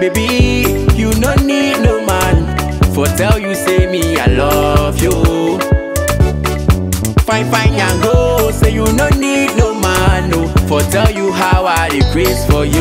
Baby, you no need no man for tell you say me I love you. Fine, fine, and go. Say you no need no man, no. For tell you how I dey craze for you.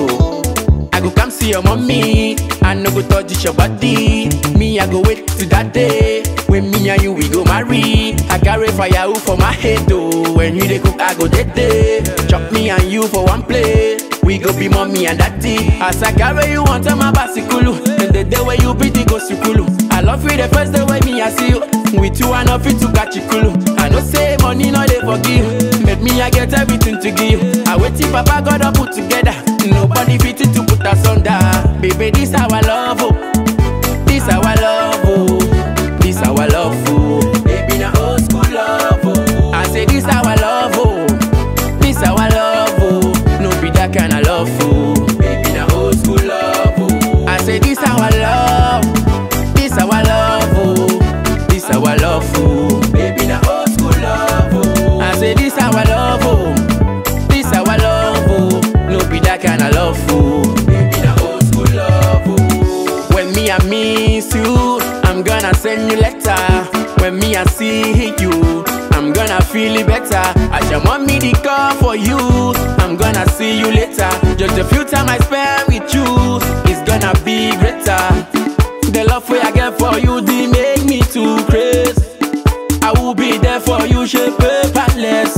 I go come see your mommy. I no go touch your body. Me, I go wait till that day. When me and you we go marry. I carry fire for my head though. When you dey cook, I go dead day. Chop me and you for one plate. We go be mommy and daddy. As I carry you on my bicycle. And the day where you be the go sukulu. I love you the first day when me I see you. With you I no fit to catch you kulu. I know say money no dey forgive. But me I get everything to give. I wait till Papa God up put together. Nobody fit to put us under. Baby, this our love, oh. This our love, oh. This our love, oh. Baby, na old school love, oh. I say this our love, oh. This our love, oh. No be that kind of love, oh. Baby, na old school love, oh. I say this our love. This our love, oh. This our love, oh. Baby, na old school love, oh. I say this our love, oh. This our love, oh. No be that kind of love, oh. Baby, na old school love, oh. When me I miss you, I'm gonna send you letter. When me I see you, I'm gonna feel it better. I just want me the call for you. I'm gonna see you later. Just a few time I spend with you, it's gonna be greater. The love way I get for you, they make me too crazy. I will be there for you, shape palace.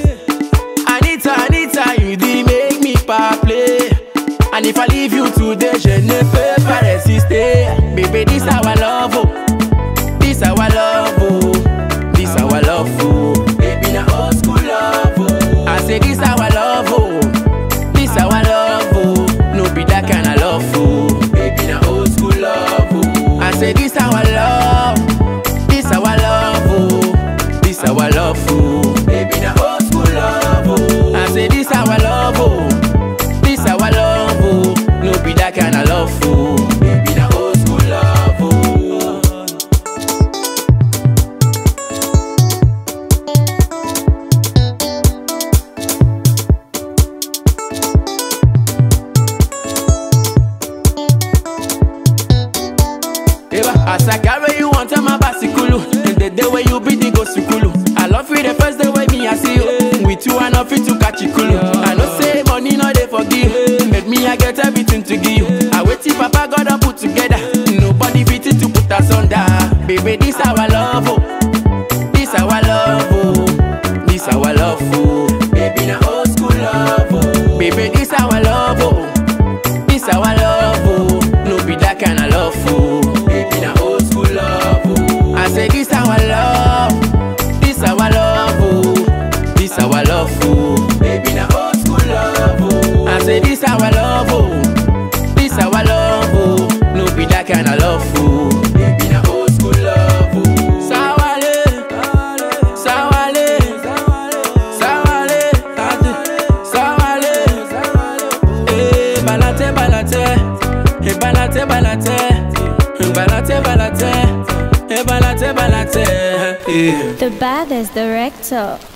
Anita, Anita, you did make me pa play. And if I leave you today, je ne peux pas résister. Baby, this our love, oh. This our love, oh. This our love, oh. Baby, na old school love, oh. I say this our love, oh. This our love, oh. No be that kind of love, oh. Baby, na old school love, oh. I say this our love. This our love, oh. This our love, oh. Baby, na old school love, oh. I say this our love, oh. This our love, oh. No be that kind of love, oh. Baby, na old school love, oh. Eva, as I carry you on my bicycle, and the day where you be the go sukulu. I love you the first day when me I see you. With you I no fit to catch you kulu. I know say money no dey forgive, but me I get everything to give. I wait till Papa God up put together. Nobody fit to put us under. Baby, this our love, oh. This our love, oh. This our love, oh. Baby, na old school love, oh. Baby, this our love, oh. This our love, oh. No be that kind of love, oh. Baby, na old school love, oh. I say this our love. This our love, oh. This our love, oh. Baby, na old school love, oh. I say this our love, oh. This our love, oh. No be that kind of love, oh. Baby, na old school love, oh. Sawale, sawale, sawale, sawale, eh, balate, balate, eh, balate, balate, eh, balate, balate, eh, balate, balate, eh. The baddest director.